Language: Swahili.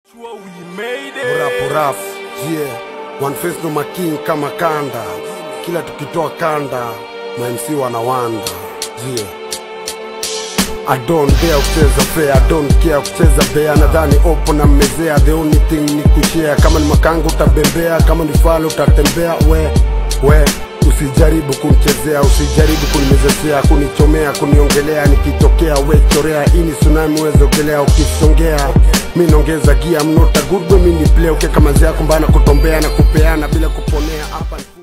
Rap rap, yeah. One face no making kama kanda. Kila tukitoa kanda, ma MC wanawanda. Yeah. I don't dare kucheza fair, I don't care kucheza bea. Nadhani opo na mmezea, the only thing ni kushare. Kama ni makanga utabembea, kama ni falo utatembea. We we usijaribu kunichezea, usijaribu kunimezesea, kunichomea, kuniongelea. Nikitokea we chorea, hii ni tsunami, wezogelea ukisongea. Mi naongeza gia, I'm not a good boy, mi ni play. Ukiweka manzi yako mbana kutombea na kupeana bila kuponea hapa